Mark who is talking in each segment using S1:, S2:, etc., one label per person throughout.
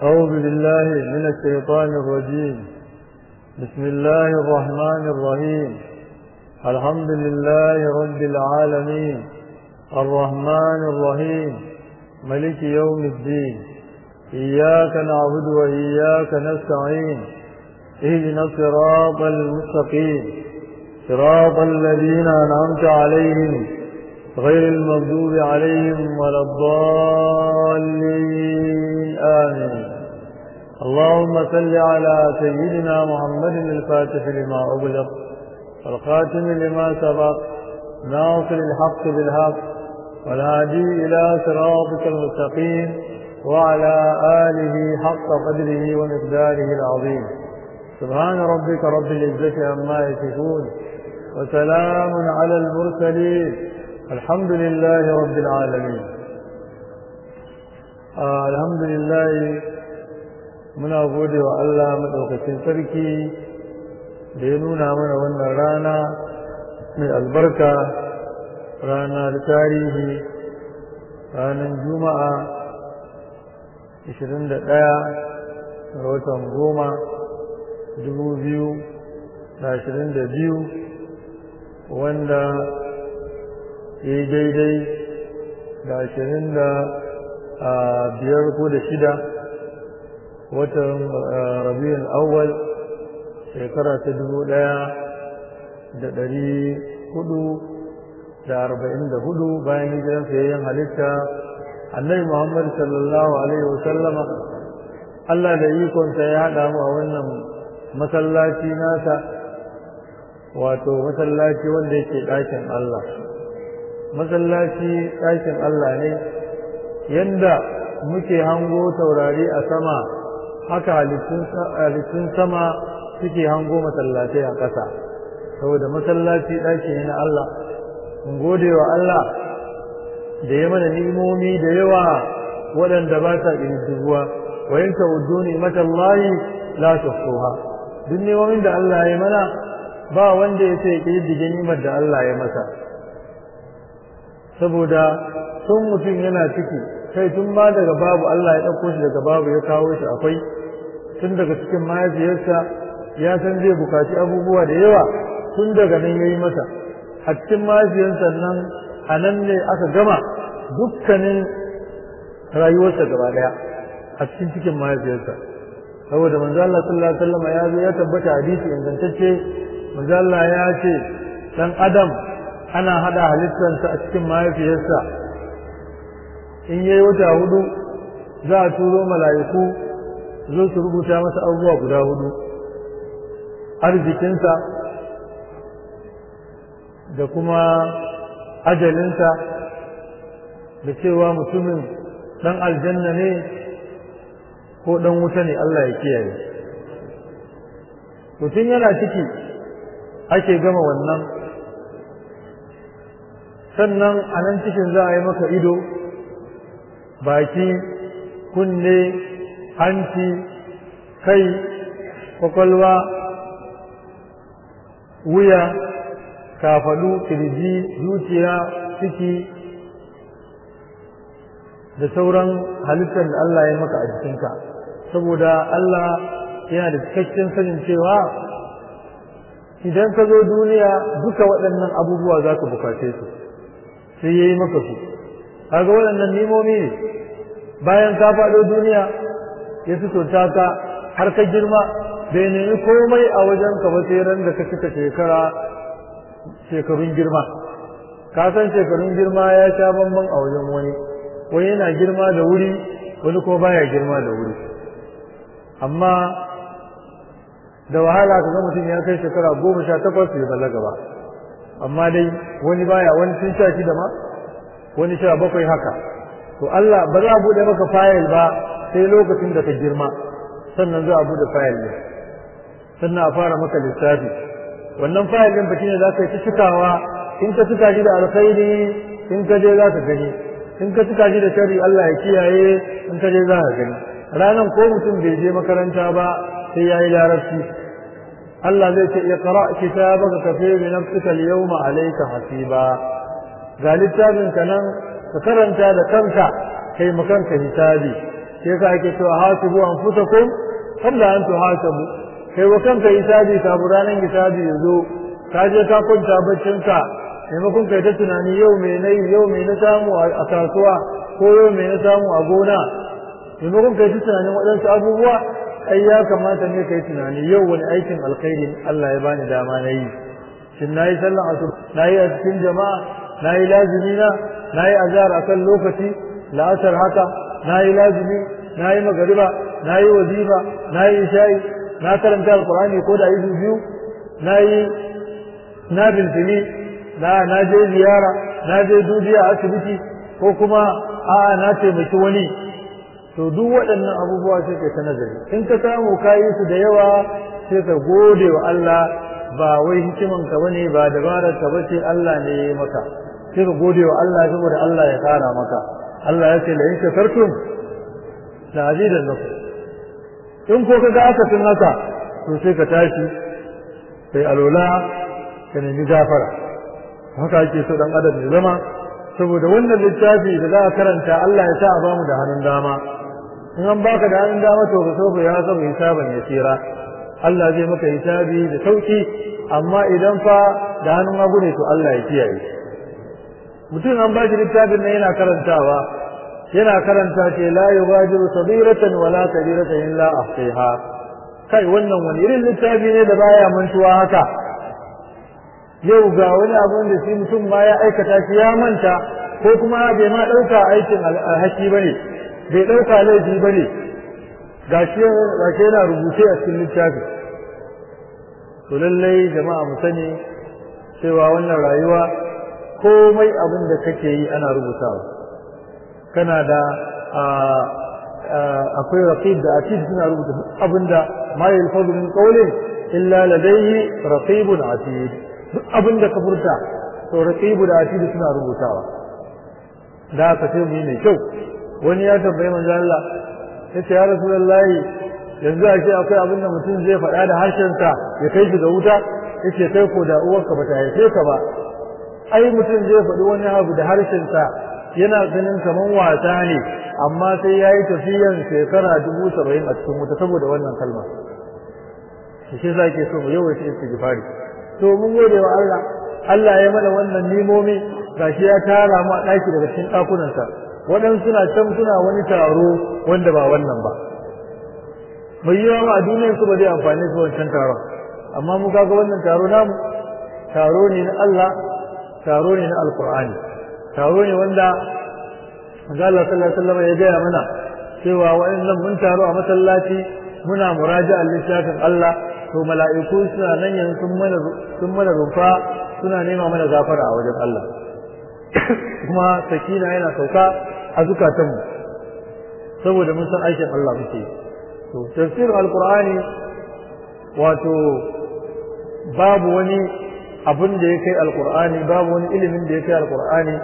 S1: أعوذ بالله من الشيطان الرجيم بسم الله الرحمن الرحيم الحمد لله رب العالمين الرحمن الرحيم ملك يوم الدين إياك نعبد وإياك نستعين اهدنا الصراط المستقيم صراط الذين أنعمت عليهم غير المغضوب عليهم ولا الضالين آمين اللهم صل على سيدنا محمد الفاتح لما أغلق والخاتم لما سبق ناصر الحق بالحق والهادي إلى صراطك المستقيم وعلى آله حق قدره ومقداره العظيم سبحان ربك رب العزة عما يصفون وسلام على المرسلين الحمد لله رب العالمين آه الحمد لله muna gode wa Allah maɗaukacin sarki da ya nuna mana wannan rana mai albarka rana da tarihi ranar juma'a 21 ga watan goma 2022 wanda ya yi daidai da ashirin da biyar ko da shida watan rabiul awwal shekara ta dubu ɗaya da ɗari hudu da arba'in da hudu bayan hijiran sayayyen halitta annabi muhammad sallallahu alaihi wasallama allah da ikonsa ya haɗa mu a wannan masallaci nasa wato masallaci wanda yake ɗakin allah masallaci ɗakin allah ne yanda muke hango taurari a sama haka halittun sama suke hango masallatai a ƙasa saboda masallaci ɗaki ne na Allah in gode wa Allah da ya mana ni'imomi da yawa waɗanda ba sa ƙididdibuwa wa yin ta'uddu ni'matallahi la tuhsuha duk ni'imomin da Allah ya mana ba wanda ya sai ƙididdige ni'imar da Allah ya masa saboda tun mutum yana ciki kai tun ma daga babu Allah ya ɗauko shi daga babu ya kawo shi akwai tun daga cikin mahaifiyarsa ya san zai bukaci abubuwa da yawa tun daga nan ya yi masa a cikin mahaifiyarsa nan a nan ne aka gama dukkanin rayuwarsa gaba ɗaya a cikin cikin mahaifiyarsa saboda manzo Allah sallallahu alaihi wasallam ya zo ya tabbata hadisi ingantacce manzo Allah ya ce dan adam ana hada halittarsa a cikin mahaifiyarsa in yayi wata hudu za a turo mala'iku zo su rubuta masa abubuwa guda hudu arzikinsa da kuma ajalinsa da cewa mutumin dan aljanna ne ko dan wuta ne Allah ya kiyaye mutum yana ciki ake gama wannan sannan a nan cikin za a yi maka ido baki kunne hanci kai kwakwalwa wuya kafadu kirji zuciya ciki da sauran halittar da Allah ya maka a jikinka saboda Allah yana da cikakken sanin cewa idan ka zo duniya duka waɗannan abubuwa za ka bukace su sai ya yi maka su kaga waɗannan nimomi ne bayan ka faɗo duniya ya fito ta ka har ka girma bai nemi komai a wajen ka ba sai ran da ka cika shekara shekarun girma ka san shekarun girma ya sha bamban a wajen wani wani yana girma da wuri wani ko baya girma da wuri amma da wahala ka ga mutum ya kai shekara goma sha takwas bai balaga ba amma dai wani baya wani sun sha shida ma wani sha bakwai haka to Allah ba za a buɗe maka fayil ba sai lokacin da ka girma sannan za a buɗe fayil ne sannan a fara maka lissafi wannan fayil ɗin ba shine za ka yi ta cikawa in ka cika shi da alkhairi in ka je za ka gani in ka cika shi da shari Allah ya kiyaye in ka je za ka gani ranan ko mutum bai je makaranta ba sai ya yi larabci Allah zai ce iqra kitabaka kafa bi nafsika al-yawma alayka hasiba ga littafin ka nan ka karanta da kanka kai makanka hisabi sai ka ake cewa hasibu anfusakum qabla an tuhasabu kai wa kanka hisabi kafin ranar hisabi ya zo ka je ka kwanta baccinka maimakon kai ta tunani yau mai na yau mai na samu a kasuwa ko yau mai na samu a gona maimakon kai ta tunanin waɗansu abubuwa ai ya kamata ne kai tunani yau wani aikin alkhairi Allah ya bani dama na yi shin na yi sallan asu na yi a cikin jama'a na yi lazimi na na yi azhar a kan lokaci la'asar haka na yi lazimi na yi magariba na yi wazifa na yi isha'i na karanta alkur'ani ko da izu biyu na yi na bilfili na na je ziyara na je dubiya a asibiti ko kuma a'a na taimaki wani to duk waɗannan abubuwa sai kai ta nazari in ka samu kayi su da yawa sai ka gode wa Allah ba wai hikiman ka bane ba dabarar ka bace Allah ne ya maka sai ka gode wa Allah saboda Allah ya kara maka Allah ya ce la in shakartum la azidannakum in ko kaga aka tun haka to sai ka tashi sai alola ka nemi gafara haka ake so dan adam ya zama saboda wannan littafi da za a karanta Allah ya sa a bamu da hannun dama in an baka da hannun dama to ka so ya saba hisaban ya tsira Allah zai maka hisabi da sauki amma idan fa da hannun hagu ne to Allah ya kiyaye mutum an bashi littafin nan yana karantawa yana karanta ce la yughadiru sabiratan wala kabiratan illa ahsiha kai wannan wani irin littafi ne da baya mantuwa haka yau ga wani abu da shi mutum ma ya aikata shi ya manta ko kuma bai ma ɗauka aikin alhaki bane bai ɗauka laifi bane gashi yana rubuce a cikin littafi to lallai jama'a mu sani cewa wannan rayuwa komai abin da kake yi ana rubutawa kana da akwai raqib da atid suna rubuta abin da ma yalfadu min qawlin illa ladayhi raqibun atid duk abin da ka furta to raqibu da atid suna rubutawa da aka ce mu mai kyau wani ya tambayi manzo Allah yace ya rasulullahi yanzu ake akwai abin da mutum zai faɗa da harshensa ya kai shi ga wuta yace kai ko da uwarka bata haife ka ba ai mutum zai faɗi wani abu da harshensa yana ganin kaman wasa ne amma sai ya yi tafiyan shekara dubu saba'in a cikin wuta saboda wannan kalma shi za ke so mu yawaita istighfari to mun gode wa Allah Allah ya mana wannan nimomi gashi ya tara mu a ɗaki daga cikin ɗakunansa waɗansu suna can suna wani taro wanda ba wannan ba mai yiwa ma a duniyar su ba zai amfani su wancan taron amma mu kaga wannan taro namu taro ne na Allah taro ne na alkur'ani taro ne wanda Allah sallallahu alaihi wasallam ya gaya mana cewa wa'annan mun taro a masallaci muna muraja'a littafin Allah to mala'iku suna nan yanzu sun mana sun mana rufa suna nema mana gafara a wajen Allah kuma sakina yana sauka a zukatanmu saboda mun san aikin Allah muke to tafsir alqur'ani wato babu wani abin da ya kai alqur'ani babu wani ilimin da ya kai alqur'ani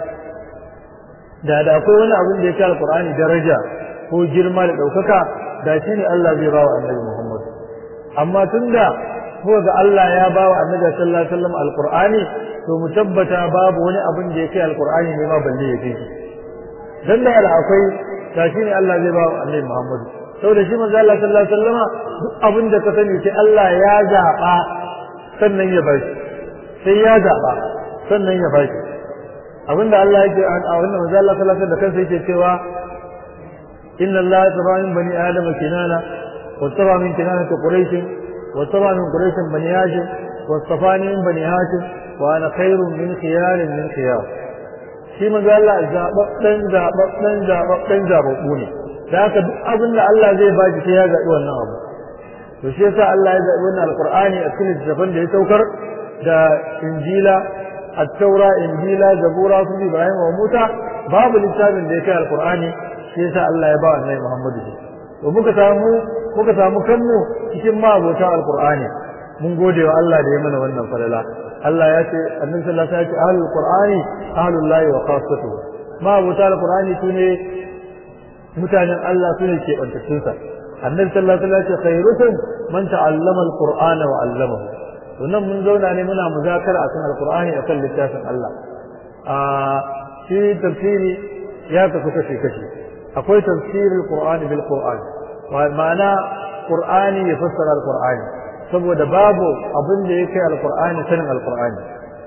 S1: da da akwai wani abin da ya kai alqur'ani daraja ko girma da daukaka da shi ne Allah zai bawa annabi Muhammad amma tunda ko ga Allah ya bawa annabi sallallahu alaihi wasallam alqur'ani to mu tabbata babu wani abin da ya kai alqur'ani ne ma balle ya kai dan da akwai da shi ne Allah zai bawa annabi Muhammad saboda shi manzo Allah sallallahu alaihi wasallama duk abin da ka sani sai Allah ya zaba sannan ya bashi sai ya zaba sannan ya bashi abinda Allah yake a wannan manzo Allah sallallahu alaihi wasallam da kansa yake cewa inna Allah taba min bani adam kinana wa taba min kinana quraish wa taba min quraish bani hashim wa tafani min bani hashim wa ana khairun min khiyar min khiyar shi manzo Allah zababben zababben zababben zababbu ne da haka duk abin da Allah zai baki sai ya zaɓi wannan abu to shi yasa Allah ya zaɓi wannan alqur'ani a cikin littafin da ya saukar da injila at-taura injila zabura su ibrahim wa musa babu littafin da ya kai alqur'ani shi yasa Allah ya ba annabi Muhammad shi to muka samu muka samu kanmu cikin mabota alqur'ani mun gode wa Allah da ya mana wannan falala Allah ya ce annabi sallallahu alaihi wasallam ya ce ahlul qur'ani ahlul lahi wa khassatuhu mabota alqur'ani sune mutanen Allah sune ke bantattun sa annabi sallallahu alaihi wasallam ya ce khairukum man ta'allama alqur'ana wa 'allamahu to nan mun zauna ne muna muzakara akan alqur'ani akan littafin Allah a shi tafsiri ya kasu kashe kashe akwai tafsirul qur'ani bil qur'ani ma'ana qur'ani ya fassara al-qur'ani saboda babu abin da yake al-qur'ani sanin al-qur'ani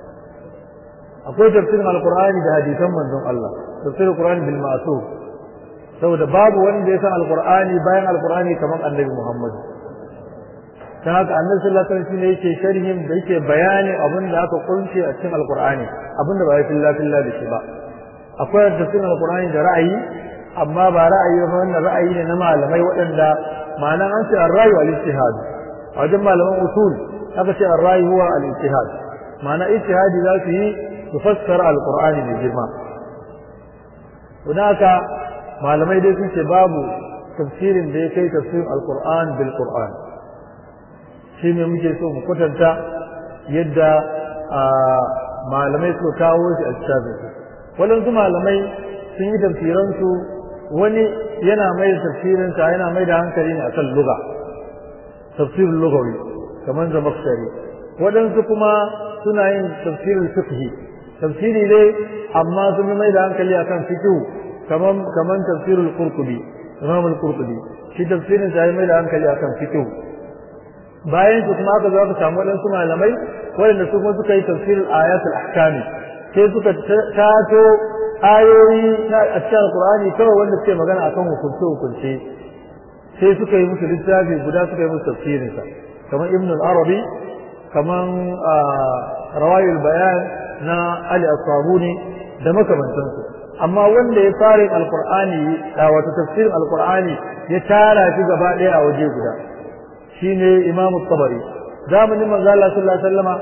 S1: akwai tafsirin al-qur'ani da hadisan manzon Allah tafsirul qur'ani bil ma'sur saboda babu wanda ya san al-qur'ani bayan al-qur'ani kamar annabi Muhammad ta haka annabi sallallahu alaihi wasallam yake sharhin da yake bayani abin da aka kunce a cikin alqur'ani abin da ba ya filla filla da shi ba akwai tafsirin alqur'ani da ra'ayi amma ba ra'ayi ba wannan ra'ayi ne na malamai waɗanda ma'anan an ce ar-ra'yu al-ijtihad a wajen malaman usul aka ce ar-ra'yu huwa al-ijtihad ma'ana ijtihadi za su yi su fassara alqur'ani mai girma don haka malamai dai sun ce babu tafsirin da ya kai tafsirin alqur'an bil qur'an shi ne muke so mu kwatanta yadda malamai su kawo shi a cikin waɗansu malamai sun yi tafsiransu wani yana mai da tafsirinsa yana mai da hankali ne akan luga tafsirin lugawi kamar zamakshari waɗansu kuma suna yin tafsirin fiqhi tafsiri ne amma sun mai da hankali akan fiqhu kamar kamar tafsirul qurtubi imam al-qurtubi shi tafsirin sa ya mai da hankali akan fiqhu bayan su kuma aka zo aka samu waɗansu malamai waɗanda su kuma suka yi tafsirin ayatul ahkami sai suka tato ayoyi na a cikin alqur'ani kawai wanda suke magana akan hukunce hukunce sai suka yi musu littafi guda suka yi musu tafsirin sa kamar ibn al-arabi kamar rawayul bayan na ali as-sabuni da makamantansu amma wanda ya fara alqur'ani wato tafsirin alqur'ani ya tara shi gaba ɗaya a waje guda shine Imam Tabari zamanin manzo Allah sallallahu alaihi wasallama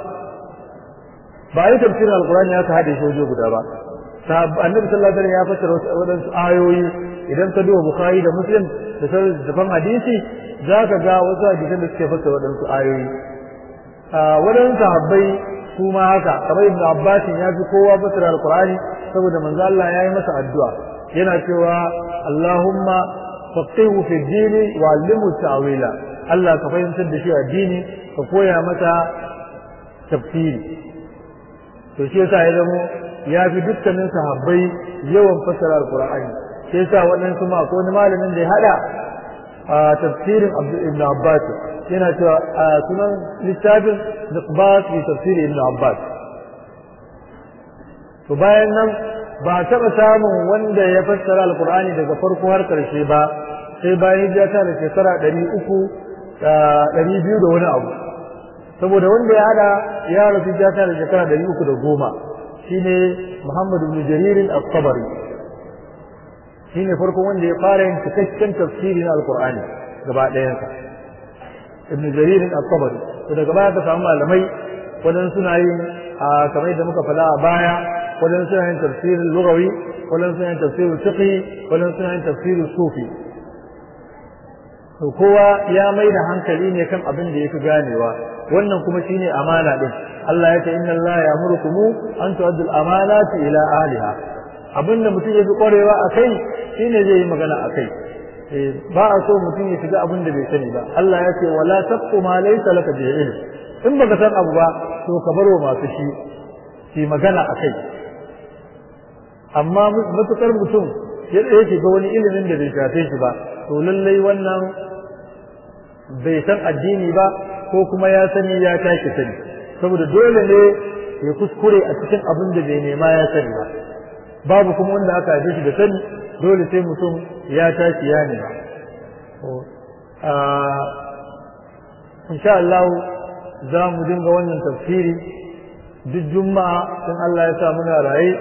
S1: ba yi tafsirin alqur'ani aka hade shi waje guda ba annabi sallallahu alaihi wasallam ya fassara wadansu ayoyi idan ka duba bukhari da muslim da sauran dafan hadisi za ka ga wasu hadisan da suke fassara wadansu ayoyi wadansu sahabbai su ma haka kamar ibnu abbas ya fi kowa fassara alqur'ani saboda manzo Allah ya yi masa addu'a yana cewa Allahumma faqihu fi dini wa allimhu ta'wila Allah ka fahimtar da shi addini ka koya mata tafsiri to shi yasa ya zamo ya fi dukkanin sahabbai yawan fassara alqur'ani shi yasa waɗansu ma ko wani malamin da ya hada a tafsirin ibn abbas yana cewa a sunan littafin niqbat fi tafsir ibn abbas to bayan nan ba taɓa samun wanda ya fassara alqur'ani daga farko har ƙarshe ba sai bayan hijira ta da shekara ɗari uku ɗari biyu da wani abu saboda wanda ya hada ya rasu ya ta da shekara ɗari uku da goma shine Muhammad ibn Jaririn al-Tabari shine farkon wanda ya fara yin cikakken tafsiri na Al-Qur'ani gaba ɗayansa ibn Jaririn al-Tabari to daga baya ka samu malamai wadan suna yin kamar yadda muka faɗa a baya wadan suna yin tafsirin lugawi wadan suna yin tafsirin fiqhi wadan suna yin tafsirin sufi to kowa ya mai da hankali ne kan abin da yafi ganewa wannan kuma shine amana din Allah ya ce inna Allah ya'murukum an tu'addu al-amanati ila ahliha abinda mutum yafi kwarewa akai shine zai yi magana akai ba a so mutum ya shiga abin da bai sani ba Allah ya ce wala taqu ma laysa laka bi ilm in baka san abu ba to ka bar wa masu shi shi magana akai amma matukar mutum ya shiga wani ilimin da bai shafe shi ba to lallai wannan bai san addini ba ko kuma ya sani ya tashi sani saboda dole ne ya kuskure a cikin abin da bai nema ya sani ba babu kuma wanda aka haife shi da sani dole sai mutum ya tashi ya nema insha Allah za mu dinga wannan tafsiri duk juma'a in Allah ya sa muna raye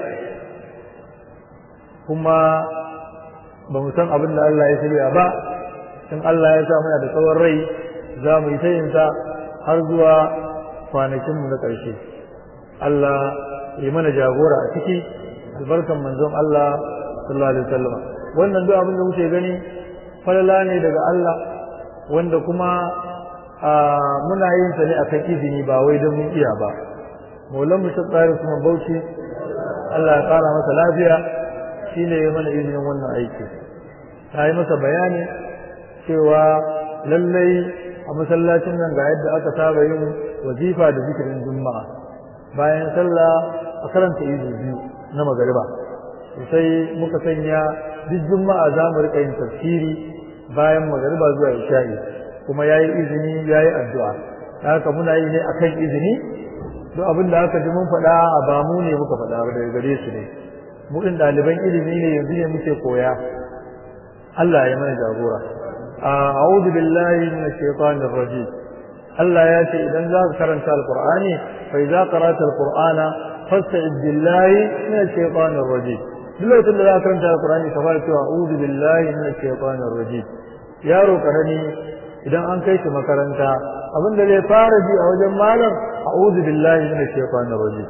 S1: kuma ba mu san abin da Allah ya shirya ba in Allah ya sa muna da tsawon rai za mu yi ta yin ta har zuwa kwanakinmu na ƙarshe Allah ya mana jagora a ciki albarkan manzon Allah sallallahu alaihi wasallam wannan duk abin da muke gani falala ne daga Allah wanda kuma muna yin sa ne akan izini ba wai don mun iya ba maulan mu ta tsari kuma bauchi Allah ya kara masa lafiya shine ya mana izinin wannan aiki ta yi masa bayani cewa lallai a masallacin nan ga yadda aka saba yin wazifa da zikirin juma'a bayan sallah a karanta izu biyu na magariba sai muka sanya duk juma'a za mu rika yin tafsiri bayan magariba zuwa isha'i kuma yayi izini yayi addu'a haka muna yi ne akan izini duk abin da aka ji mun faɗa a ba mu ne muka faɗa ba daga gare su ne mu din ɗaliban ilimi ne yanzu ne muke koya Allah ya mana jagora a'udhu billahi minash shaitanir rajim Allah ya ce idan za ka karanta alqur'ani fa idza qara'ta alqur'ana fasta'id billahi minash shaitanir rajim duk lokacin da za ka karanta alqur'ani ka fara cewa a'udhu billahi minash shaitanir rajim yaro karami idan an kai shi makaranta abin da zai fara ji a wajen malam a'udhu billahi minash shaitanir rajim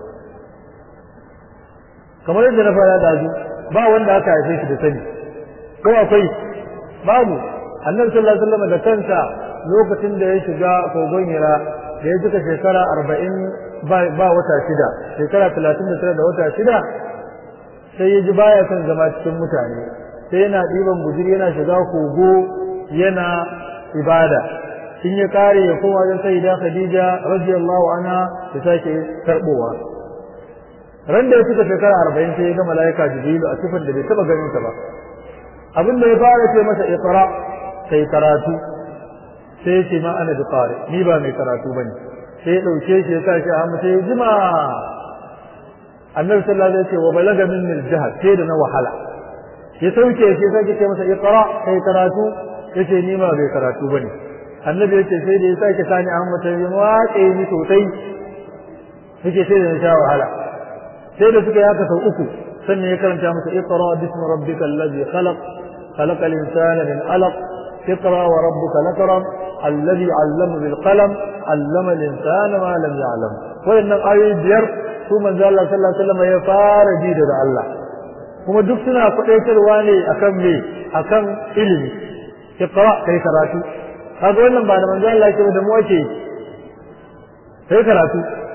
S1: kamar yadda na fara dazu ba wanda aka haife shi da sani ko akwai babu annabi sallallahu alaihi wasallam da kansa lokacin da ya shiga kogon hira da ya cika shekara arba'in ba wata shida shekara talatin da tara da wata shida sai ya ji baya son zama cikin mutane sai yana ɗiban guzuri yana shiga kogo yana ibada in ya kare ya koma wajen sayyida khadija radiyallahu anha ta sake karbowa ran da ya cika shekara arba'in sai ya ga mala'ika jibrilu a sifar da bai taba ganin ta ba abin da ya fara ce masa iqra sai karatu sai ya ce ma ana da qari ni ba mai karatu bane sai ya dauke shi ya sa shi a hannu sai ya jima annabi sallallahu alaihi wasallam wa balaga minni al-jahd sai da na wahala ya sauke shi sai ya ce masa iqra sai karatu yace ni ma bai karatu bane annabi yace sai da ya sake sani a hannu sai ya watsa ni sosai yake sai da na sha wahala sai da suka yaka sau uku sannan ya karanta masa iqra bismi rabbika alladhi khalaq خلق الإنسان من علق اقرأ وربك الأكرم الذي علم بالقلم علم الإنسان ما لم يعلم وإن آية بير ثم قال الله صلى الله عليه وسلم يفار جيد الله kuma duk suna faɗaitarwa ne akan me akan ilimi iqra kai karatu kaga wannan ba da manzo Allah yake da mu ake kai karatu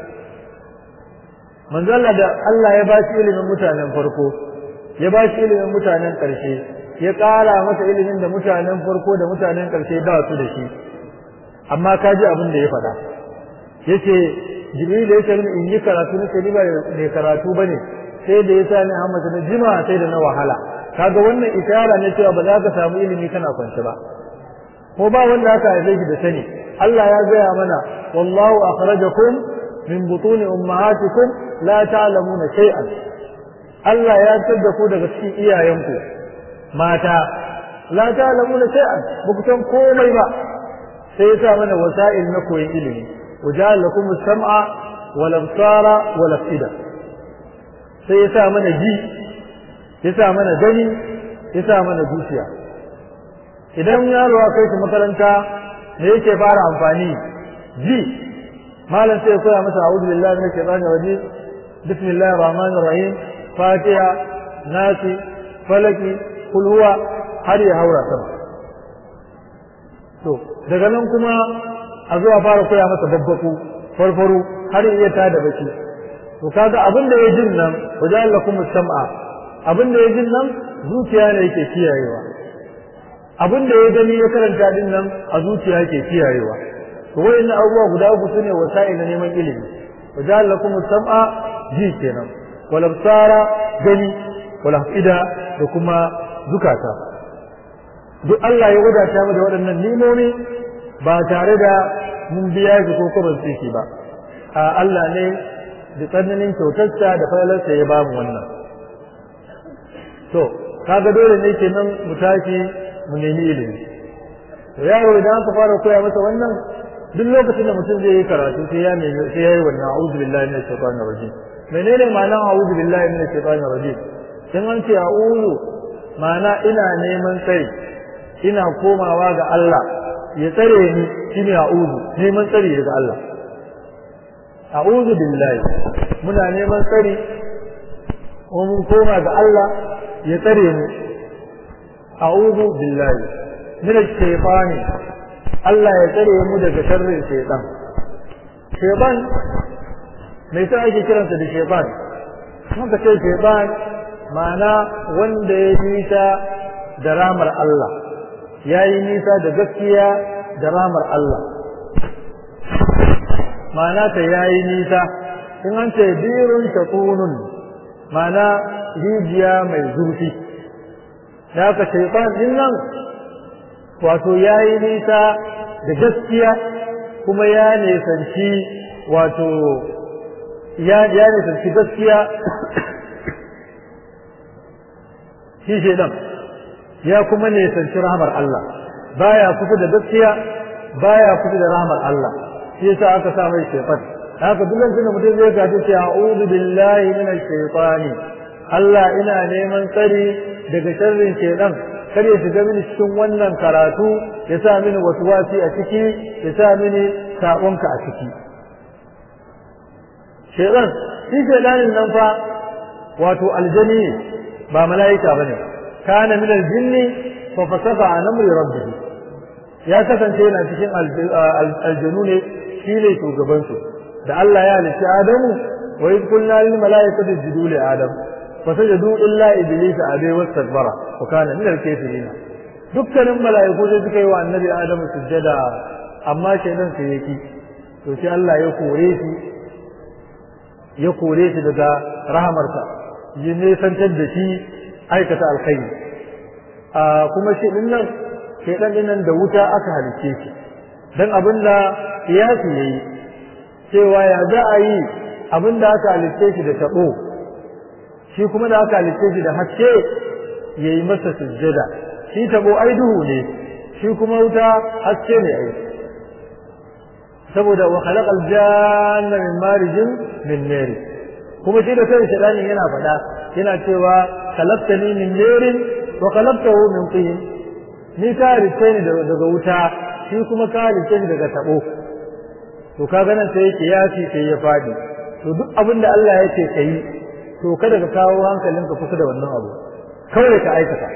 S1: manzo Allah da Allah ya ba shi ilimin mutanen farko ya ba shi ilimin mutanen ƙarshe ya ƙara masa ilimin da mutanen farko da mutanen ƙarshe ba su da shi amma ka ji abin da ya faɗa yace jibril ya ce in yi karatu na ni ba mai karatu bane sai da ya sa ni Ahmad na jima sai da na wahala kaga wannan isharar ne cewa ba za ka samu ilimi kana kwance ba ko ba wanda aka haife shi da sani Allah ya gaya mana wallahu akhrajakum min butuni ummahatikum la ta'lamuna shay'an Allah ya tada ku daga cikin iyayenku mata la ta'lamuna shay'an ba ku san komai ba sai ya sa mana wasa'il na koyon ilimi waja'al lakum as-sam'a wal absara wal afida sai ya sa mana ji ya sa mana gani ya sa mana zuciya idan yaro ya kai shi makaranta me yake fara amfani ji malam sai ya koya masa a'udhu billahi minash shaitanir rajim bismillahir rahmanir rahim fatiha nasi falaki kul huwa har ya haura sama to daga nan kuma a zuwa fara koya masa babbaku farfaru har ya iya tada baki to kaga abin da ya jin nan wajen lakum sam'a abin da ya jin nan zuciya ne yake kiyayewa abin da ya gani ya karanta din nan a zuciya yake kiyayewa to wayannan abubuwa guda uku sune wasa'il na neman ilimi wajen lakum sam'a ji kenan wal absara gani wal afida da kuma zukata duk Allah ya wadata mu da waɗannan nimomi ba tare da mun biya shi ko kuma tsiki ba a Allah ne da tsananin kyautarsa da falalarsa ya ba mu wannan to kaga dole ne kenan mu tashi mu nemi ilimi to yaro idan aka fara koya masa wannan duk lokacin da mutum zai yi karatu sai ya nemi sai ya yi wannan a'udhu billahi minash shaitanir rajim menene ma'anar a'udhu billahi minash shaitanir rajim kin an ce a'udhu ma'ana ina neman tsari ina komawa ga Allah ya tsare ni shine a'udhu neman tsari daga Allah a'udhu billahi muna neman tsari ko mun koma ga Allah ya tsare mu a'udhu billahi min ash-shaytani Allah ya tsare mu daga sharrin shaytan shaytan me yasa ake kiransa da shaytan muka ce shaytan ma'ana wanda ya nisa da ramar Allah ya yi nisa da gaskiya da ramar Allah ma'ana ta ya yi nisa in an ce birun shakunun ma'ana rijiya mai zurfi da haka shaitan din nan wato ya yi nisa da gaskiya kuma ya nisanci wato ya nisanci gaskiya shi shaidan ya kuma nisanci rahmar Allah baya kusa da gaskiya baya kusa da rahmar Allah shi yasa aka sa mai shaitan haka duk lokacin da mutum zai gaji ce a'udhu billahi minash shaitani Allah ina neman tsari daga sharrin shaitan kar ya shiga mini cikin wannan karatu ya sa mini wasi a ciki ya sa mini sabonka a ciki shaitan shi shaitanin nan fa wato aljani ba mala'ika bane kana min aljinni fa fasafa an amri rabbih ya kasance yana cikin aljanu ne shine shugaban su da Allah ya halitta Adamu wa idh qulna lil mala'ikati isjudu li Adam fasajadu illa iblis abai wastakbara wa kana min al-kafirin dukkanin mala'iku sai suka yi wa annabi Adamu sujjada amma shaydan sai yaki to sai Allah ya kore shi ya kore shi daga rahamarsa ya nesantar da shi aikata alkhairi a kuma shi din nan shaydan din nan da wuta aka halicce shi dan abinda kiyasi yayi cewa ya za a yi abin da aka halitte shi da taɓo shi kuma da aka halitte shi da haske ya yi masa sujjada shi taɓo ai duhu ne shi kuma wuta haske ne ai saboda wa khalaqa aljanna min marijin min nar kuma shi da kai shedani yana faɗa yana cewa khalaqtani min narin wa khalaqtahu min tin ni ka halitte ni daga wuta shi kuma ka halitte ni daga taɓo to ka ganin sai yake yafi sai ya fadi to duk abin da Allah yake kai to kada ka kawo hankalinka kusa da wannan abu kawai ka aikata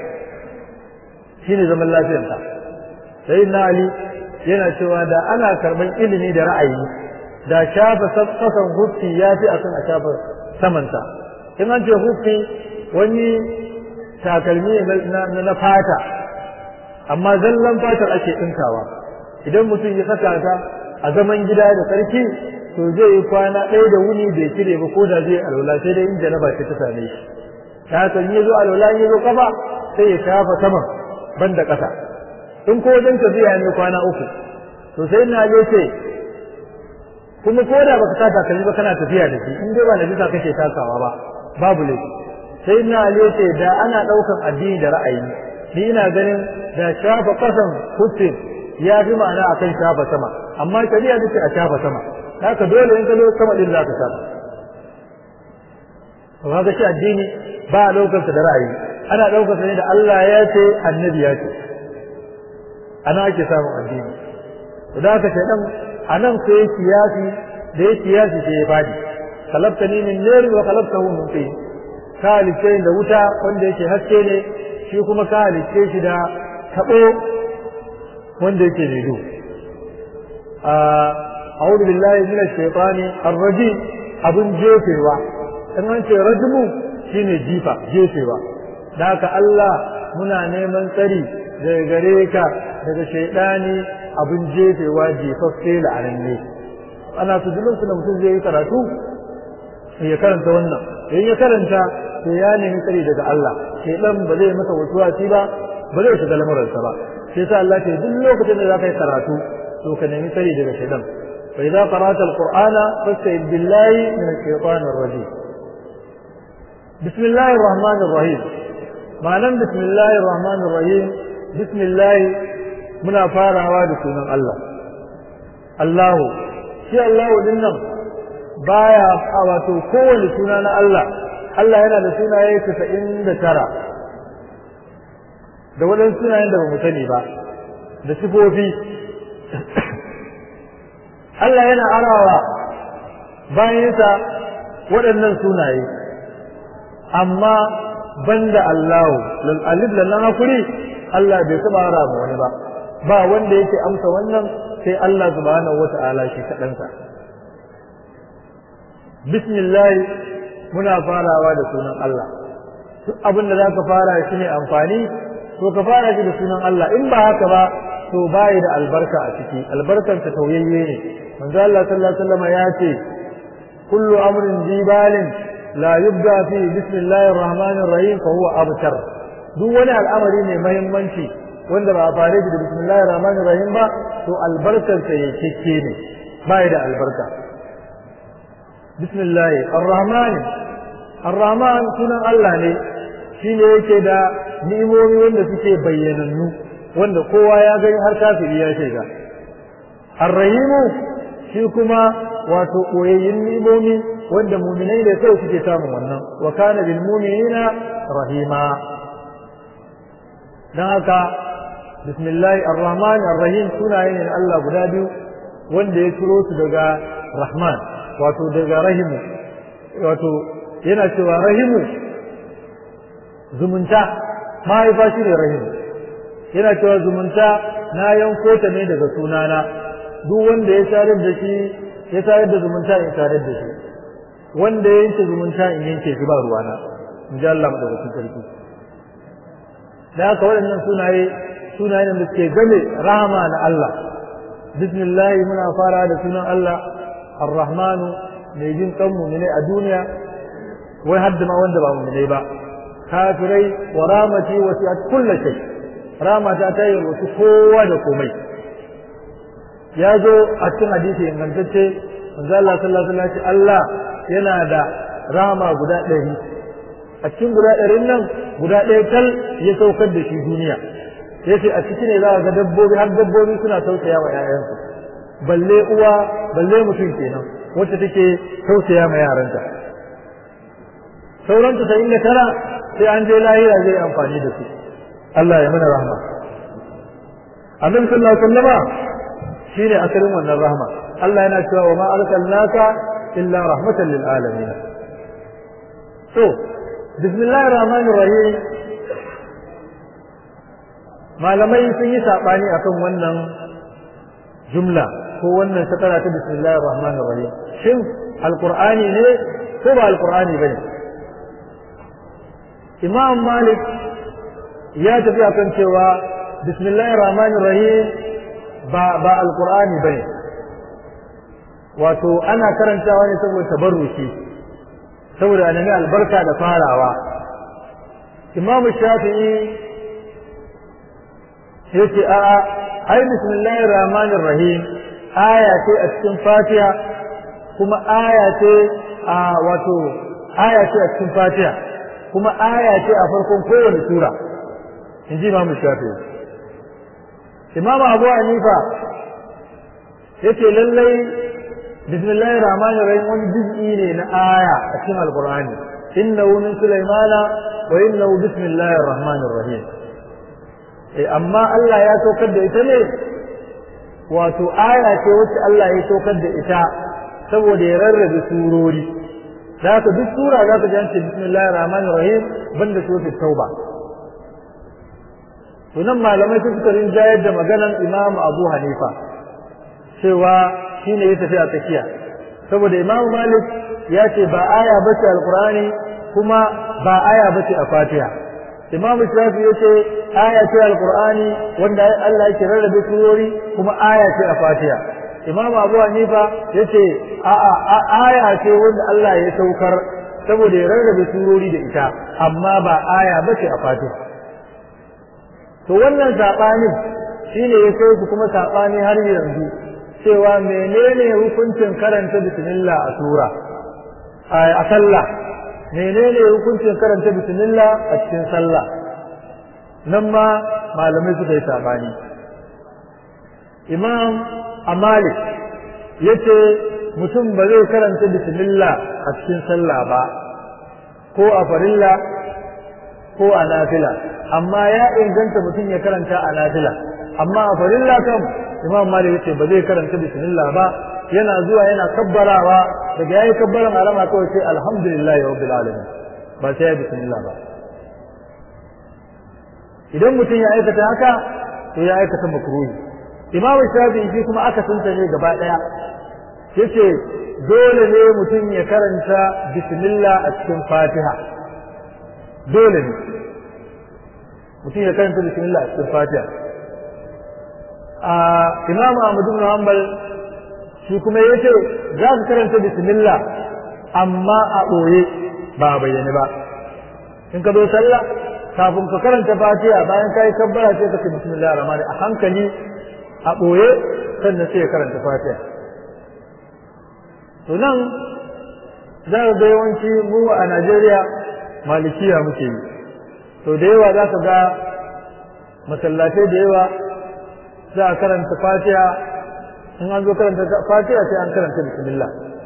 S1: shine zaman lafiyarka sai na Ali yana cewa da ana karban ilimi da ra'ayi da shafa kasan huffi ya fi akan a shafa samanta in an ce huffi wani takalmi na fata amma zallan fatar ake ɗinkawa idan mutum ya saka ta a zaman gida da sarki to zai yi kwana ɗaya da wuni bai cire ba ko da zai alwala sai dai in janaba ce ta same shi ta haka in ya zo alwala in ya zo kafa sai ya shafa saman ban da ƙasa in ko wajen tafiya ne kwana uku to sai na je ce kuma ko da baka sa takalmi ba kana tafiya da shi in dai ba na bisa kake takawa ba babu laifi sai na je ce da ana ɗaukan addini da ra'ayi ni ina ganin da shafa ƙasan hutun ya fi ma'ana akan shafa sama amma shari'a take a shafa sama haka dole in ka zo sama din zaka shafa to ga shi addini ba a daukar da ra'ayi ana daukar ne da Allah ya ce annabi ya ce ana ake samun addini to da haka shaydan anan sai ya kiyasi da ya kiyasi sai ya fadi khalaqtani min nar wa khalaqtahu min tin ka halice da wuta wanda yake haske ne shi kuma ka halice shi da tabo wanda yake mai duhu أعوذ بالله من الشيطان الرجيم abin jefewa in an ce rajmu shine jifa jefewa da haka Allah muna neman tsari daga gare ka daga shaidani abin jefewa jefaffe la'ananne ana su duk da mutum zai yi karatu ya karanta wannan in ya karanta to ya nemi tsari daga Allah shaidan ba zai masa wasuwasi ba ba zai shiga lamuransa ba sai sa Allah ce duk lokacin da za ka yi karatu to ka nemi tsari daga shaidan fa idza qara'ta alqur'ana fasta'id billahi min ash-shaytanir rajim bismillahir rahmanir rahim ma'anan bismillahir rahmanir rahim bismillah muna farawa da sunan Allah Allahu shi Allahu din nan baya wato kowane suna na Allah Allah yana da sunaye 99 da waɗansu sunayen da ba mu sani ba da sifofi Allah yana arawa bayansa waɗannan sunaye amma banda Allahu lal alif lal hakuri Allah bai taba ara mu wani ba ba wanda yake amsa wannan sai Allah subhanahu wata'ala shi kaɗansa bismillah muna farawa da sunan Allah duk abin da zaka fara shi ne amfani to ka fara shi da sunan Allah in ba haka ba to bai da albarka a ciki albarkar ta tauyayye ne manzo Allah sallallahu alaihi wasallam ya ce kullu amrin jibalin la yubda fi bismillahir rahmanir rahim fa huwa abtar duk wani al'amari ne muhimmanci wanda ba a fare da bismillahir rahmanir rahim ba to albarkar sa yake ne bai da albarka bismillah ar-rahman ar-rahman sunan Allah ne shine yake da ni'imomi wanda suke bayyanannu wanda kowa ya gani har kafiri ya shiga ar-rahimu shi kuma wato koyayyin ni'imomi wanda mu'minai da kai suke samun wannan wa kana bil mu'minina rahima dan haka bismillah ar-rahman ar-rahim sunaye ne Allah guda biyu wanda ya ciro su daga rahman wato daga rahimu wato yana cewa rahimu zumunta mahaifa shi ne rahimu yana cewa zumunta na yanko ta ne daga sunana duk wanda ya sadar da shi ya sadar da zumunta in sadar da shi wanda ya yanke zumunta in yanke shi ba ruwana in ji Allah madaukakin sarki da haka waɗannan sunaye sunaye da suke game rahama na Allah bismillah muna fara da sunan Allah ar-rahmanu mai jin kan mu'mine a duniya wai hadda ma wanda ba mu'mine ba kafirai wa ramati wasi'at kullu shay ramata ta yi wasu kowa da komai ya zo a cikin hadisi ingantacce manzo Allah sallallahu alaihi wasallam Allah yana da rama guda ɗari a cikin guda ɗarin nan guda ɗaya tal ya saukar da shi duniya yace a ciki ne za a ga dabbobi har dabbobi suna tausaya wa 'ya'yansu balle uwa balle mutum kenan wacce take tausaya ma yaranta sauran ta inda tara sai an je lahira zai amfani da su Allah ya mana rahma annabi sallallahu alaihi wasallama shine asalin wannan rahma Allah yana cewa wa ma arsalnaka illa rahmatan lil alamin to bismillahir rahmanir rahim malamai sun yi sabani akan wannan jumla ko wannan sakara ta bismillahir rahmanir rahim shin alqur'ani ne ko ba alqur'ani bane imam malik ya tafi akan cewa bismillahir rahmanir rahim ba ba alqur'ani bane wato ana karantawa ne saboda tabarruki saboda annabi albarka da farawa imam shafi'i yace a'a ai bismillahir rahmanir rahim aya ce a cikin fatiha kuma aya ce a wato aya ce a cikin fatiha kuma aya ce a farkon kowane sura in ji imamu shafi'i imamu abu hanifa yace lallai bismillahir rahmanir rahim wani juz'i ne na aya a cikin alqur'ani innahu min sulaimana wa innahu bismillahir rahmanir rahim eh amma Allah ya saukar da ita ne wato aya ce wacce Allah ya saukar da ita saboda ya rarrabe surori da haka duk sura za ka ji an ce bismillahir rahmanir rahim banda suratul tauba to nan malamai su suka rinjayar da maganan Imam Abu Hanifa cewa shine ya tafi a tsakiya saboda Imam Malik ya ce ba aya bace alqur'ani kuma ba aya bace a Fatiha Imam Shafi ya ce aya ce alqur'ani wanda Allah yake rarrabe surori kuma aya ce a Fatiha Imam Abu Hanifa ya ce a'a aya ce wanda Allah ya saukar saboda ya rarrabe surori da ita amma ba aya bace a Fatiha to wannan sabanin shine ya kai ku kuma sabani har yanzu cewa menene hukuncin karanta bismillah a sura a sallah menene hukuncin karanta bismillah a cikin sallah nan ma malamai suka yi sabani imam amalik yace mutum ba zai karanta bismillah a cikin sallah ba ko a farilla ko a nafila amma ya inganta mutum ya karanta a nafila amma a farilla kam imam malik yace ba zai karanta bismillah ba yana zuwa yana kabbarawa daga yayi kabbaran alama kawai sai alhamdulillah rabbil alamin ba sai ya bismillah ba idan mutum ya aikata haka to ya aikata makruhi imam shafi'i shi kuma aka sunta ne gaba daya yace dole ne mutum ya karanta bismillah a cikin fatiha dole ne mutum ya karanta bismillah a cikin fatiha a imam ahmad ibn hanbal shi kuma yace za ka karanta bismillah amma a ɓoye ba a bayyane ba in ka zo sallah kafin ka karanta fatiha bayan ka yi kabbara sai ka ce bismillahir rahmanir a hankali a ɓoye sannan sai ya karanta fatiha to nan za ka ga yawanci mu a Najeriya malikiya muke yi to da yawa za ka ga masallatai da yawa za a karanta fatiha in an zo karanta fatiha sai an karanta bismillah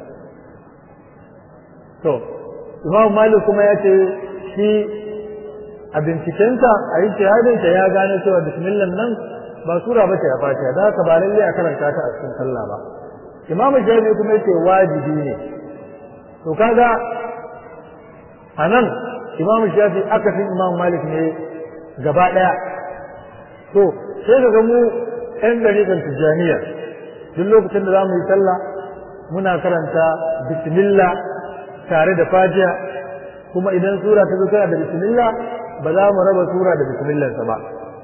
S1: to imam malik kuma ya ce shi a bincikensa a yi shahadinsa ya gane cewa bismillah nan ba sura ba ce a fatiha da haka ba lalle a karanta ta a cikin sallah ba imam shafi kuma yace wajibi ne to kaga a nan imam shafi akasin imam malik ne gaba daya to sai ka ga mu yan dariƙar tijjaniya duk lokacin da za mu yi sallah muna karanta bismillah tare da fatiha kuma idan sura ta zo tana da bismillah ba za mu raba sura da bismillah ba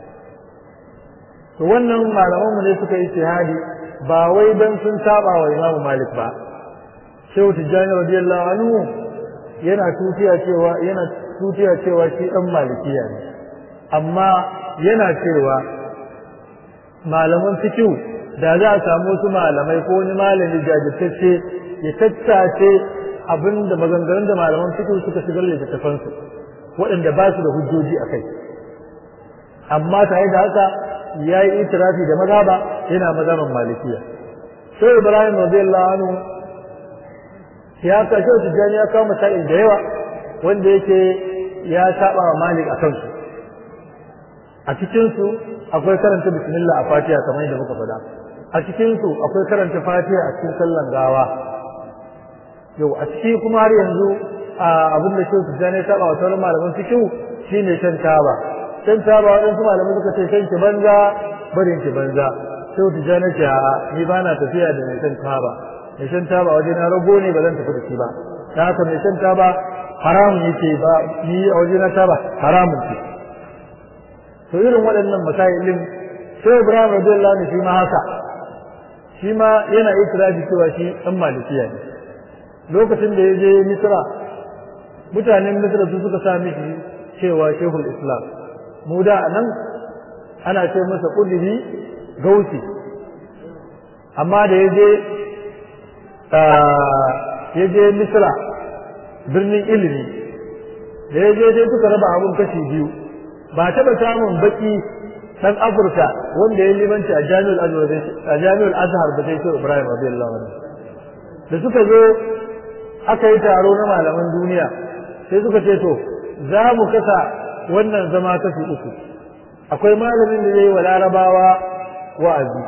S1: to wannan malaman mu ne suka yi shahadi ba wai dan sun saba wa Imam Malik ba Shehu Tijjani radiyallahu anhu yana tutiya cewa yana tutiya cewa shi dan malikiya ne amma yana cewa malaman fikihu da za a samu wasu malamai ko wani malami jajirtacce ya tattace abin da maganganun da malaman fikihu suka shigar littattafansu waɗanda ba su da hujjoji a kai amma tare da haka ya yi itirafi da mazhaba yana mazhaban malikiya sai ibrahim radiyallahu anhu ya kashe tijjani ya kawo masail da yawa wanda yake ya saba wa malik a kansu a cikinsu akwai karanta bismillah a fatiha kamar yadda muka faɗa a cikinsu akwai karanta fatiha a cikin sallan gawa yau a ciki kuma har yanzu abin da shehu tijjani ya saba wa sauran malaman fikihu shine shan taba shan taba waɗansu malamai suka ce shan ki banza barin ki banza shehu tijjani ce a ni ba na tafiya da mai shan taba mai shan taba waje na rago ne ba zan tafi da shi ba ta haka mai shan taba haramun yake ba ni a waje na taba haramun ce to irin waɗannan masailin sai Ibrahim radiyallahu anhu shi ma haka shi ma yana itirafi cewa shi dan malikiya ne lokacin da ya je Misra mutanen Misra su suka sa mishi cewa Shehul Islam mu da nan ana ce masa kudubi gausi amma da ya je ya je Misra birnin ilimi da ya je sai suka raba abun kashi biyu ba taɓa samun baki ɗan Afirka wanda ya limanci a Jami'ul Azhar a Jami'ul Azhar da sai Ibrahim radiyallahu anhu da suka zo aka yi taro na malaman duniya sai suka ce to za mu kasa wannan zama kashi uku akwai malamin da zai yi wa larabawa wa'azi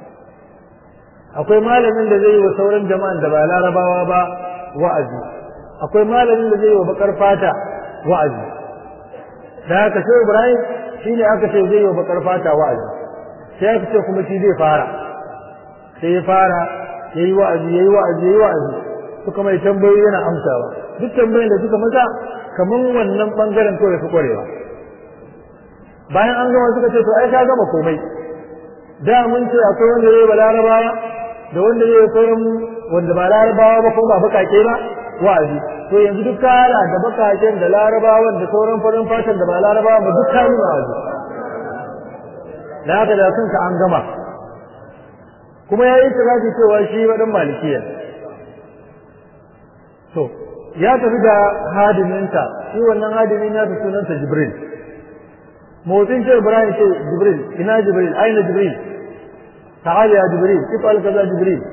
S1: akwai malamin da zai yi wa sauran jama'an da ba larabawa ba wa'azi akwai malamin da zai yi wa bakar fata wa'azi da haka sai Ibrahim shine aka ce zai yi wa bakar fata wa'azi sai aka ce kuma shi zai fara sai ya fara yayi wa'azi yayi wa'azi yayi wa'azi suka mai tambayoyi yana amsawa duk tambayoyin da suka masa kaman wannan bangaren kawai su kwarewa bayan an gama suka ce to ai ka gama komai da mun ce akwai wanda zai ba larabawa da wanda zai sauran wanda ba larabawa ba ko ba bakake ba wa'azi to yanzu duk kara da bakaken da larabawan da sauran farin fatan da ba larabawa ba duk kayi wa'azi da haka da kanka an gama kuma ya yi tirafi cewa shi wadan malikiya to ya tafi da hadiminta shi wannan hadimin ya fi sunansa jibril motsin ce ibrahim ce jibril ina jibril aina jibril ta'ala ya jibril ifal kaza jibril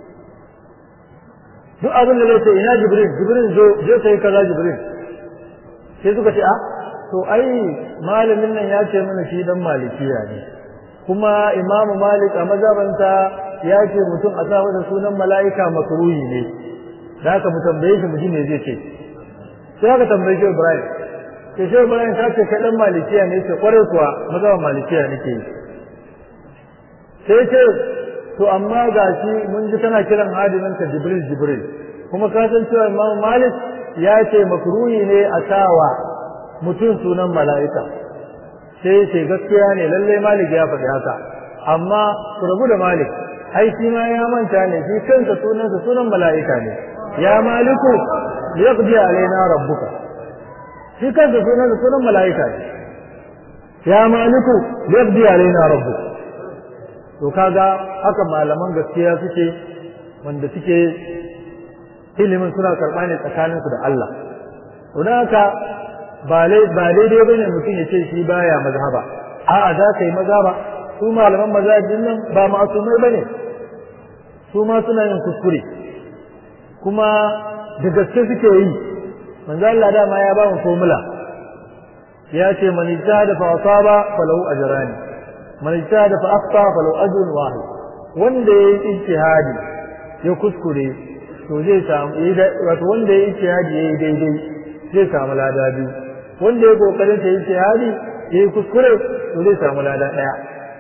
S1: duk abin da zai ce ina jibril jibril zo je kai kaza jibril sai suka ce a to ai malamin nan ya ce mana shi dan malikiya ne kuma imamu malik a mazhabanta ya ce mutum a sa masa sunan mala'ika makruhi ne da haka mu tambaye shi mu ji me zai ce sai aka tambaye shi ibrahim ke shi ibrahim ka ce kai dan malikiya ne ce kwarai kuwa mazhaban malikiya nake yi sai ce to amma ga shi mun ji kana kiran hadimin ka jibril jibril kuma ka san cewa imam malik ya ce makruhi ne a sawa mutum sunan mala'ika sai ce gaskiya ne lalle malik ya faɗi haka amma ku rabu da malik ai shi ma ya manta ne shi kansa sunansa sunan mala'ika ne ya maliku liyaqdi alaina rabbuka shi kansa sunan sunan mala'ika ne ya maliku liyaqdi alaina rabbuka to kaga haka malaman gaskiya suke wanda suke ilimin suna karɓa ne tsakaninsu da Allah to haka ba daidai bane mutum ya ce shi baya mazhaba a'a za ka yi mazhaba su malaman mazhabin nan ba ma'asumai bane su ma suna yin kuskure kuma da gaske suke yi manzo Allah dama ya ba mu formula ya ce man ijtahada fa asaba falahu ajrani man ijtahada fa akhta falahu ajrun wahid wanda yayi ijtihadi ya kuskure to zai samu wato wanda yayi ijtihadi yayi daidai zai samu lada biyu wanda ya kokarin ta ijtihadi yayi kuskure to zai samu lada daya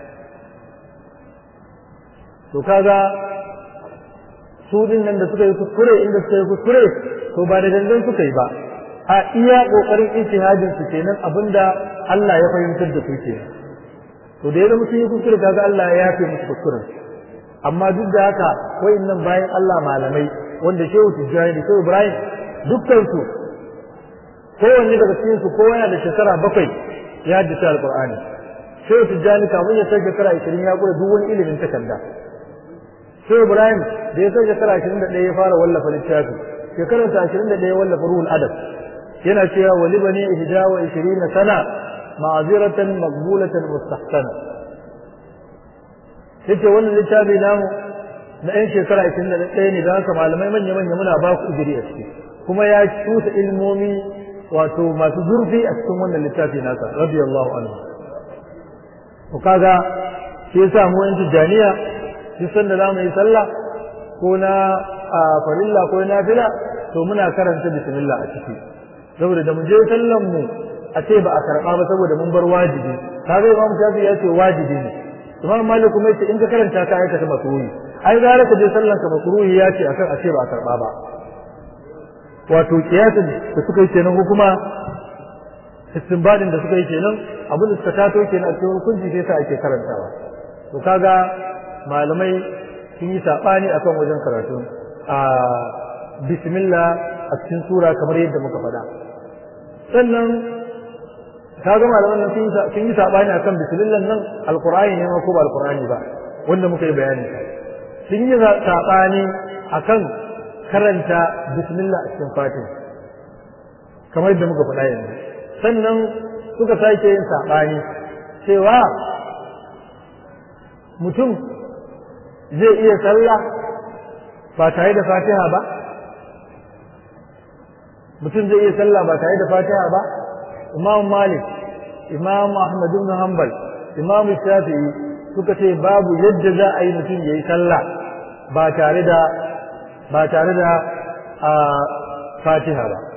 S1: to kaga su din nan da suka yi kuskure inda suka yi kuskure to ba da dangan suka yi ba a iya kokarin ijtihadin su kenan abinda Allah ya fahimtar da su kenan to da ya zama sun yi kuskure kaga Allah ya yafe musu kuskuren amma duk da haka wayannan bayan Allah malamai wanda Shehu Tijjani da Shehu Ibrahim dukkan su kowanne daga cikin su kowa yana da shekara bakwai ya haddace alqur'ani Shehu Tijjani kamun ya kai shekara 20 ya kula duk wani ilimin takarda sai Ibrahim da ya kai shekara 21 ya fara wallafa littafi shekarar ta 21 ya wallafa ruhul adab yana cewa wali bani ihda wa 20 sana ma'aziratan maqbulatan mustahsana yace wannan littafi namu na ɗan shekara 21 ne da haka malamai manya manya muna ba ku ujiri a ciki kuma ya cusa ilmomi wato masu zurfi a cikin wannan littafi nasa radiyallahu anhu to kaga shi yasa mu yan tijaniya duk sanda za mu yi sallah ko na farilla ko na fila to muna karanta bismillah a ciki saboda da mu je sallan mu a ce ba a karɓa ba saboda mun bar wajibi kaga imam shafi ya ce wajibi ne imam malik kuma yace in ka karanta ka aikata makruhi ai gara ka je sallan ka makruhi ya ce akan a ce ba a karɓa ba wato kiyasin da suka yi kenan ko kuma istinbadin da suka yi kenan abin da suka tato kenan a cikin hukunci sai sa ake karantawa to kaga malamai sun yi saɓani akan wajen karatu a bismillah a cikin sura kamar yadda muka faɗa sannan ka ga malaman nan sun yi saɓani akan bismillah nan alqur'ani ne ko ba alqur'ani ba wanda muka yi bayani sun yi saɓani akan karanta bismillah a cikin fatiha kamar yadda muka faɗa yanzu sannan suka sake yin saɓani cewa mutum zai iya sallah ba tare da fatiha ba mutum zai iya sallah ba tare da fatiha ba imam malik imam ahmad ibn hanbal imam shafi'i suka ce babu yadda za a yi mutum ya yi sallah ba tare da ba tare da fatiha ba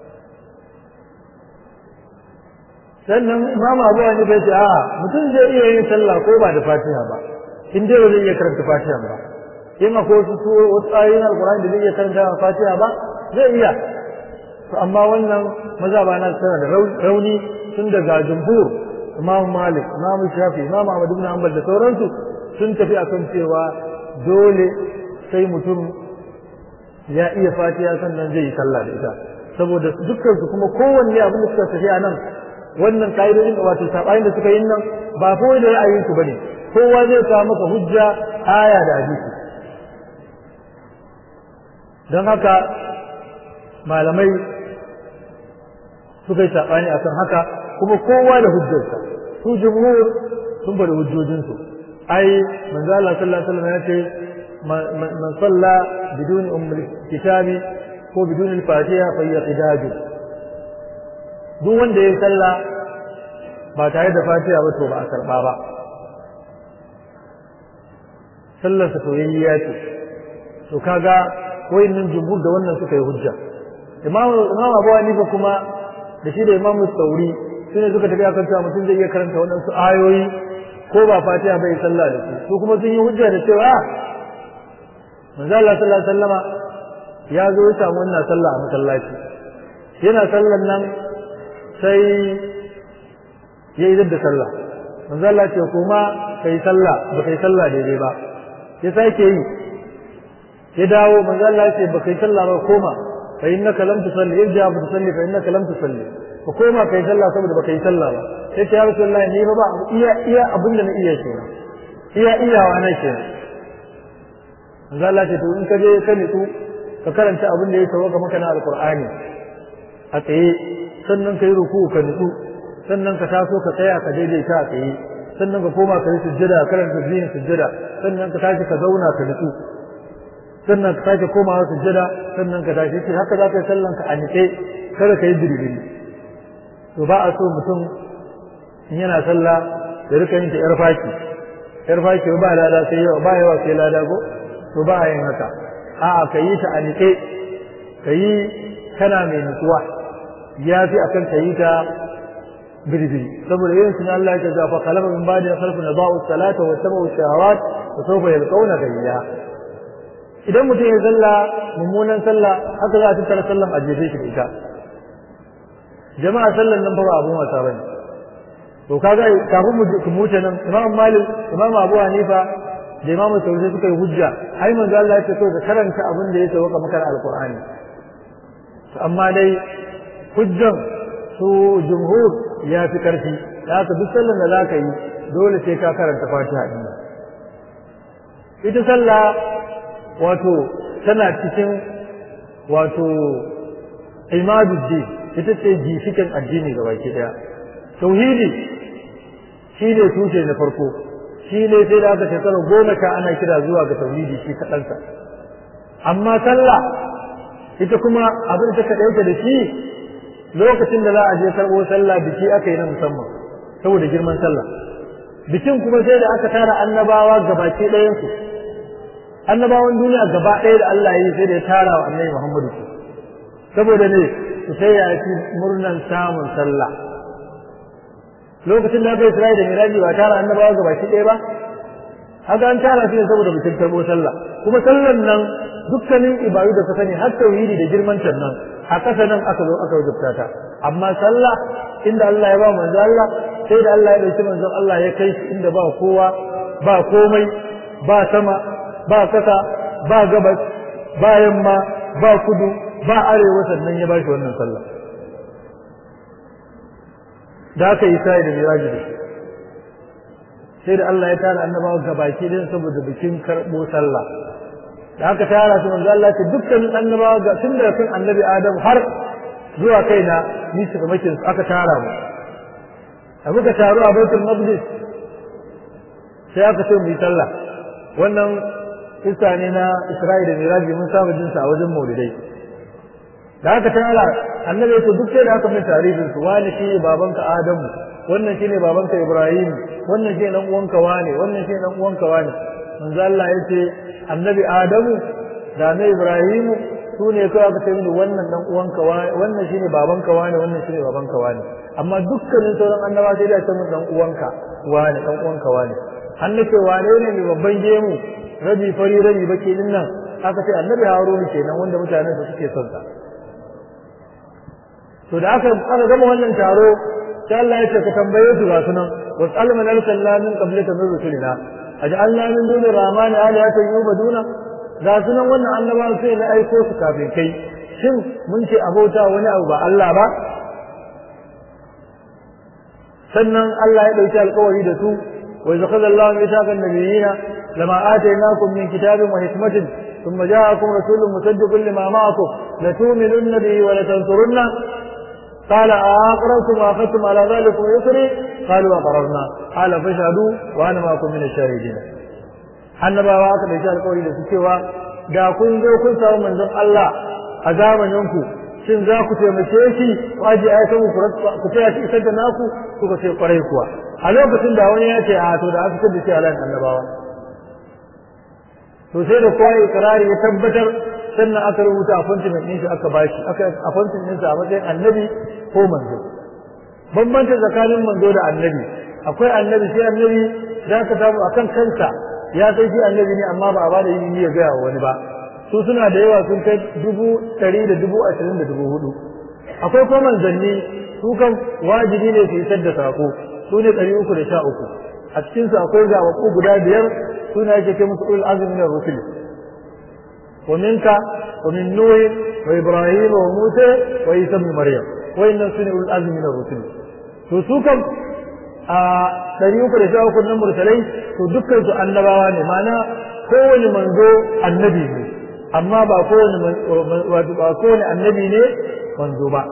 S1: sannan imam abu wani bai ce a mutum zai iya yin sallah ko ba da fatiha ba in dai ba zai iya karanta fatiha ba in akwai wasu wasu ayoyin alkur'ani da zai iya karanta fatiha ba zai iya to amma wannan maza ba na tana da rauni tun daga jumhur imam malik imam shafi imam ahmad ibn hanbal da sauransu sun tafi akan cewa dole sai mutum ya iya fatiha sannan zai yi sallah da ita saboda dukkan su kuma kowanne abin da suka tafi a nan wannan ka'idodin wato sabayin da suka yi nan ba kawai da ra'ayin su bane kowa zai kawo maka hujja aya da hadisi don haka malamai suka yi saɓani akan haka kuma kowa da hujjarsa su jumhur sun bari hujjojinsu ai manzo Allah sallallahu alaihi wasallam ya ce man salla bidun ummul kitabi ko bidun al-fatiha fa yaqidaju duk wanda ya salla ba tare da fatiha ba to ba a karba ba sallar sa soyayya ce to kaga wayannan jumhur da wannan suka yi hujja imam imam Abu Hanifa kuma da shi da imam Sauri su ne suka tafi akan cewa mutum zai iya karanta waɗansu ayoyi ko ba fatiha bai sallah da su su kuma sun yi hujja da cewa manzo Allah sallallahu alaihi wasallama ya zo ya samu wannan sallah a masallaci yana sallan nan sai ya yi da sallah manzo Allah ce kuma kai sallah ba kai sallah daidai ba ya sake yi ya dawo manzo Allah ce ba kai sallah ba koma fa innaka lam tusalli irja fa tusalli fa innaka lam tusalli ka koma kai sallah saboda baka yi sallah ba sai ta ya rasulullah ni ba ba iya iya abin da na iya kenan iya iyawa na kenan manzo Allah ce to in ka je ka nitsu ka karanta abin da ya sauka maka na alqur'ani a tsaye sannan ka yi ruku ka nitsu sannan ka taso ka tsaya ka daidaita a tsaye sannan ka koma ka yi sujjada karanta zihin sujjada sannan ka tashi ka zauna ka nitsu sannan ka sake komawa sujjada sannan ka tashi ce haka za ka yi sallan ka a nitse kada ka yi birbiri to ba a so mutum in yana sallah ya rika yin ta yar faki yar faki ba lada sai yawa ba yawa sai lada ko to ba a yin haka a'a ka yi ta a nitse ka yi kana mai nutsuwa ya fi akan ka yi ta birbiri saboda yin sunan Allah ya ce fa khalafa min ba'di khalfun da'u salata wa tabu shahawat wa sawfa yalqawna gayya idan mutum ya salla mummunan sallah haka za a tattara sallan a jefe shi da ita jama'a sallan nan ba ba abun wasa bane to kaga kafin mu ku muce nan imam malik imam abu hanifa da imam sauri suka yi hujja ai manzo Allah ya ce to ka karanta abin da ya sauka maka alqur'ani amma dai hujjan su jumhur ya fi karfi da haka duk sallan da za ka yi dole sai ka karanta fatiha din ita sallah wato tana cikin wato imaduddin ita ce gishikin addini ga baki daya tauhidi shi ne tushe na farko shi ne sai da aka shekara goma ka ana kira zuwa ga tauhidi shi kaɗansa amma sallah ita kuma abin ta kaɗauke da shi lokacin da za a je karɓo sallah biki aka yi na musamman saboda girman sallah bikin kuma sai da aka tara annabawa gabaki ɗayansu annabawan duniya gaba ɗaya da Allah ya yi sai da ya tara wa annabi Muhammadu su saboda ne su sai ya ci murnan samun sallah lokacin da aka yi Isra'i da Miraji ba tara annabawa gabaki ɗaya ba haka an tara su ne saboda bikin karɓo sallah kuma sallan nan dukkanin ibadu da ka sani har tauhidi da girman nan a ƙasa nan aka zo aka wajabta ta amma sallah inda Allah ya ba manzo Allah sai da Allah ya dauki manzon Allah ya kai shi inda ba kowa ba komai ba sama ba kasa ba gabas ba yamma ba kudu ba arewa sannan ya bashi wannan sallah da aka yi sai da miraji da sai da Allah ya tara annabawa gabaki din saboda bikin karbo sallah da aka tara su manzo Allah ce dukkanin annabawa ga tun daga kan annabi Adam har zuwa kaina ni su makin aka tara mu a muka taru a baitul maqdis sai aka ce mu yi sallah wannan kissa ne na Isra'ila da Miraji mun saba jin sa a wajen Maulidai da aka tara annabi ya ce duk sai da aka mai tarihin su wani shine babanka Adamu wannan shine babanka Ibrahim wannan shine dan uwanka wane wannan shine dan uwanka wane manzo Allah ya ce annabi Adamu da na Ibrahimu su ne kawai aka ce mini wannan dan uwanka wane wannan shine babanka wane wannan shine babanka wane amma dukkanin sauran annaba sai da ce min dan uwanka wane dan uwanka wane an nace wane ne mai babban gemu rabi fari rabi baki din nan aka ce annabi Haruna kenan wanda mutanen su suke son sa to da aka aka gama wannan taro sai Allah ya ce ka tambaye su ga sunan wasal man arsalna min qablika min rusulina aj'alna min duni rahmani alihatan yubaduna ga sunan wannan annabawan sai na aiko su kafin kai shin mun ce abota wani abu ba Allah ba sannan Allah ya dauki alƙawari da su wa idza qala Allahu mithaqan nabiyina lama atainakum min kitabin wa hikmatin ثم جاءكم رسول مصدق لما معكم لتؤمنن به ولتنصرنه قال أأقررتم وأخذتم على ذلك يسري قالوا أقررنا قال فاشهدوا وأنا معكم من الشاهدين annabawa aka dauki alƙawari da su cewa da kun zo kun samu manzon Allah a zamaninku shin za ku taimake shi waje ai kan ku taya shi isar da naku kuka ce kwarai kuwa a lokacin da wani ya ce a to da aka tada shi alan annabawa to sai da kowa ikrari ya tabbatar sannan aka rubuta appointment ɗin shi aka bashi aka appointment ɗin sa a matsayin annabi ko manzo bambanta tsakanin manzo da annabi akwai annabi sai annabi za ka samu akan kansa ya sai shi annabi ne amma ba a bada ilimi ya gaya wa wani ba su suna da yawa sun kai dubu ɗari da dubu ashirin da dubu hudu akwai kuma manzanni su kan wajibi ne su isar da sako su ne ɗari uku da sha uku a cikinsu akwai zaɓaɓɓu guda biyar suna yake ce musu ulul azumi na rusuli ومنك wa min nuh wa ibrahim wa musa wa isa ibn maryam wa inna sunni ul azmi min ar-rusul to su kam a ɗari uku da sha uku nan mursalai to dukkan su annabawa ne ma'ana kowane manzo annabi ne amma ba kowane wato ba kowane annabi ne manzo ba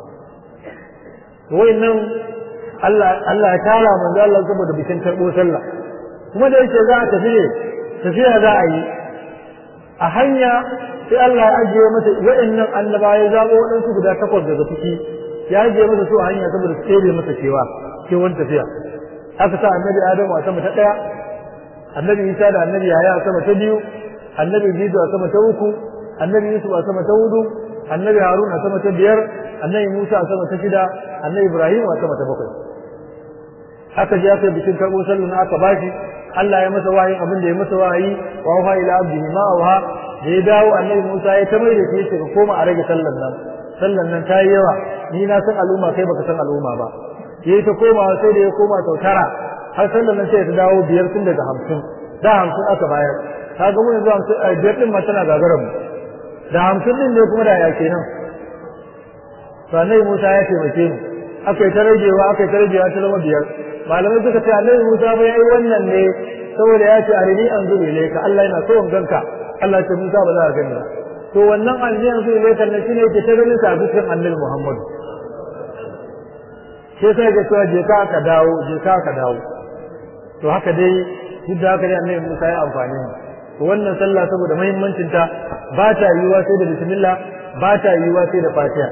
S1: to wayannan Allah Allah ya tara manzo Allah saboda bikin karbo sallah kuma da yake za a tafi ne tafiya za a yi a hanya sai Allah ya ajiye masa wayannan annabawa ya zabo waɗansu guda takwas daga ciki ya ajiye masa su a hanya saboda su tsere masa cewa kewan tafiya aka sa annabi Adamu a sama ta ɗaya annabi Isa da annabi Yahaya a sama ta biyu annabi Ibrahim a sama ta uku annabi Yusuf a sama ta hudu annabi Harun a sama ta biyar annabi Musa a sama ta shida annabi Ibrahim a sama ta bakwai aka je aka yi bikin karɓo sallu na aka bashi Allah ya masa wahayin abin da ya masa wahayi wa wa ila abdihi ma wa da ya dawo annabi Musa ya ta mai da shi ka koma a rage sallan nan sallan nan ta yi yawa ni na san al'umma kai baka san al'umma ba yayi ta komawa sai da ya koma sau tara har sallan nan sai ta dawo biyar tun daga hamsin da hamsin aka bayar ka ga mun yanzu hamsin a biyar din ma tana gagarar mu da hamsin din ne kuma da ya kenan to annabi Musa ya taimake mu aka yi ta ragewa aka yi ta ragewa ta zama biyar malamai suka ce annabi Musa ba yayi wannan ne saboda ya ce arini an zube ne ka Allah yana so in ganka Allah ya ce Musa ba za ka gani ba to wannan arini an zube ne kan ne shine yake ta ganin sa a cikin annabi Muhammad sai sai ga cewa je ka ka dawo je ka ka dawo to haka dai duk da haka dai annabi Musa ya amfani to wannan sallah saboda muhimmancin ta ba ta yiwa sai da bismillah ba ta yiwa sai da fatiha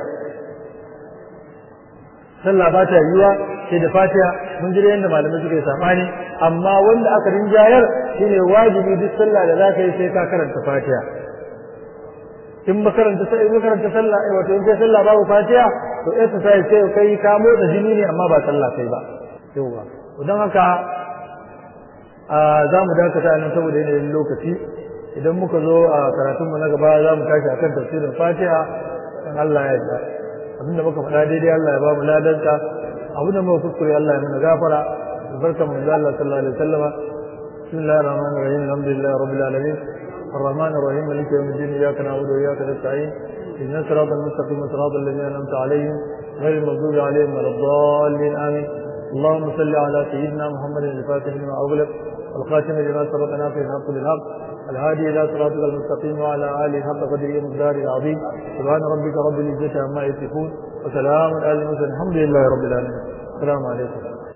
S1: sallah ba ta yiwa sai da fatiha mun jira yadda malamai suka yi sabani amma wanda aka rinjayar shine wajibi duk sallah da zaka yi sai ka karanta fatiha in makaranta sai in makaranta sallah eh wato in kai sallah babu fatiha to exercise sai kai ka motsa jini ne amma ba sallah kai ba yawa don haka za mu dakata nan saboda yanayin lokaci idan muka zo a karatunmu na gaba za mu tashi akan tafsirin fatiha kan Allah ya yarda abinda muka faɗa daidai Allah ya ba mu ladanta abinda muka kuskure Allah ya mana gafara barka mu da Allah sallallahu alaihi wasallama bismillahir rahmanir rahim alhamdulillahi rabbil alamin الرحمن الرحيم مالك يوم الدين اياك نعبد واياك نستعين اهدنا الصراط المستقيم صراط الذين انعمت عليهم غير المغضوب عليهم ولا الضالين امين اللهم صل على سيدنا محمد الفاتح لما اغلق والخاتم لما سبق ناصر الحق بالحق الهادي الى صراطك المستقيم وعلى اله حق قدره ومقداره العظيم سبحان ربك رب العزه عما يصفون وسلام على المرسلين الحمد لله رب العالمين السلام عليكم